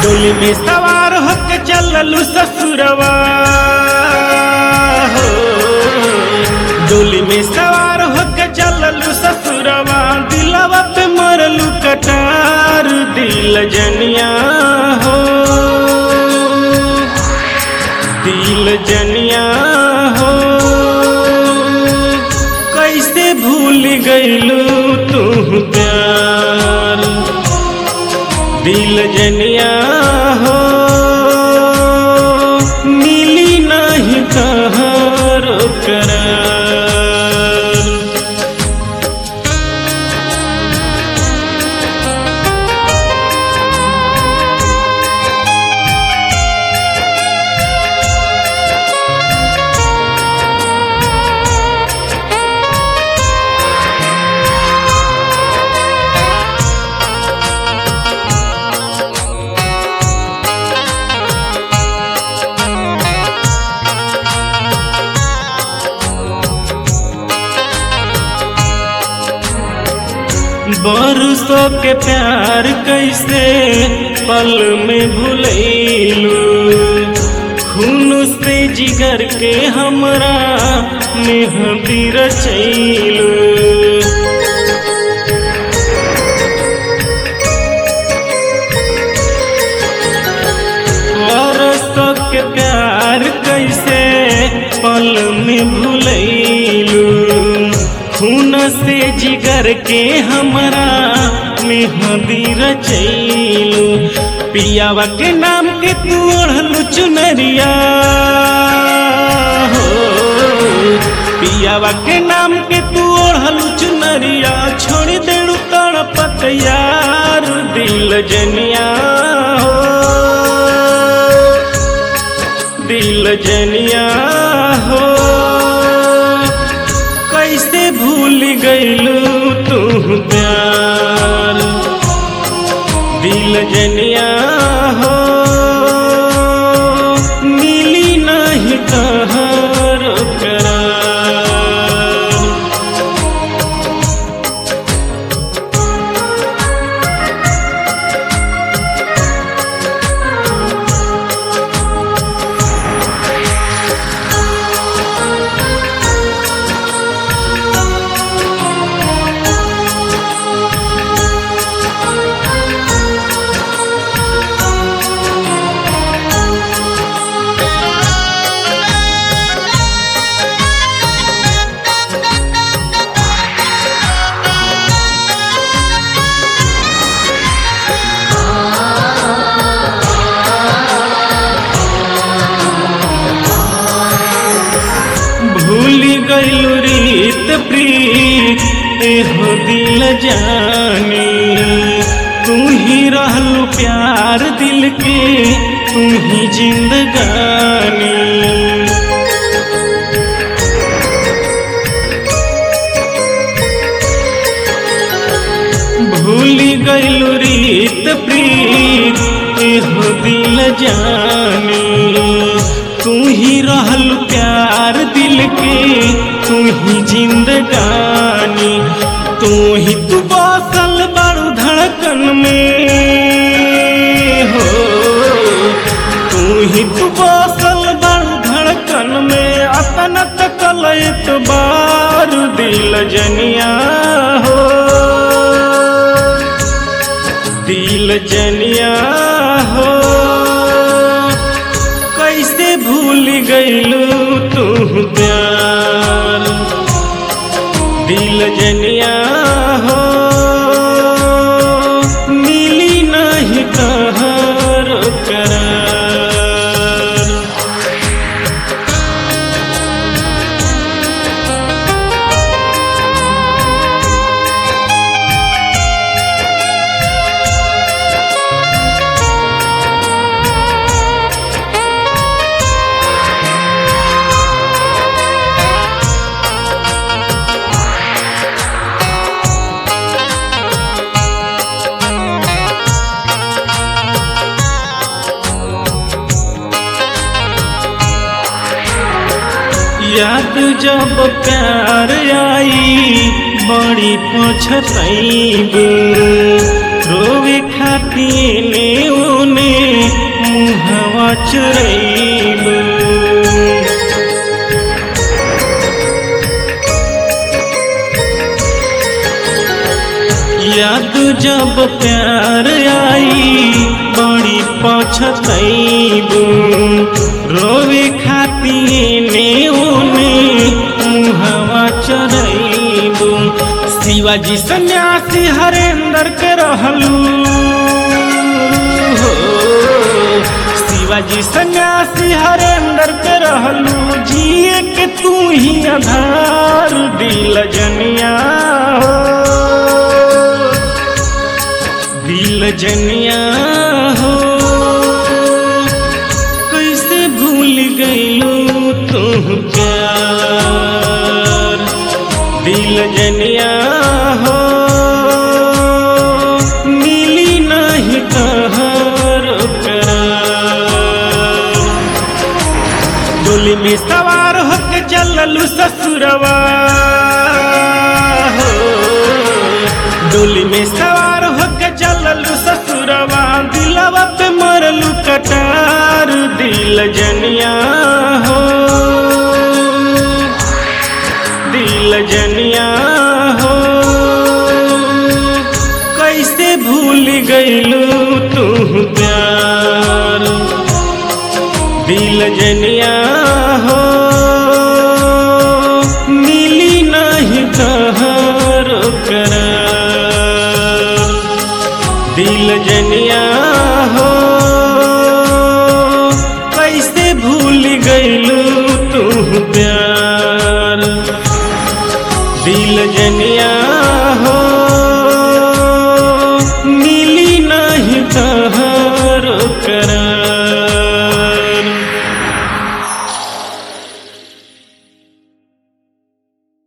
डोली में सवार होके चललू ससुरवा हो डोली में सवार होके चललू ससुरवा दिलवा पे मरलू कटार दिल जनिया हो दिल जनिया हो कैसे भूल गईलू तू प्यार दिल जनिया हो मिली नहीं कहारो करार बरसों के प्यार कैसे पल में भूलैलू खून से जिगर के हमरा मेहंदी रचैलू बरसों के प्यार कैसे पल में भूलैलू खून से जिगर के हमरा मेहंदी रचैलू पियावा के नाम के तू ओढ़लू चुनरिया हो पियावा के नाम के तू ओढ़लू चुनरिया छोड़ देलू तड़पत यार दिल जनिया हो दिल जनिया हो कैसे भूल गईलू तू प्यार दिल जनिया हो मिली नहीं कहर करार भूल गईलू रीत प्रीत एहो दिल जानी तू ही रहलू प्यार दिल के तू ही जिंदगानी भूल गईलू रीत प्रीत एहो दिल जानी तू ही रहल प्यार दिल के तू ही जिंदगानी तू ही तू बसल बड़ू धड़कन में हो तू ही तू बसल बड़ू धड़कन में अपन तकल बार दिल जनिया हो दिल जनिया हो कैसे भूल गईलू तू प्यार दिल जनिया हो मिली नहीं कहर करार याद जब प्यार आई बड़ी पछतैब रोवे खातिर ने ओने प्यार आई बड़ी पछतैबू रोवे खातिर ने ओने मुहवा चरैबू शिवाजी सन्यासी हरेंद्र के रहलू हो शिवाजी सन्यासी हरेंद्र के रहलू जिए के तू ही आधार दिल जनिया हो दिल जनिया हो कैसे भूल गईलू तू प्यार दिल जनिया हो मिली नहीं कहर करार डोली में सवार होके चललू ससुरवा हो डोली में सवार होके चललू ससुरवा दिलवा पे मरलू कटार दिल जनिया हो दिल जनिया हो कैसे भूल गईलू तू प्यार दिल जनिया हो मिली नहीं कहर करार दिल जनिया हो कैसे भूल गईलू तू प्यार दिल जनिया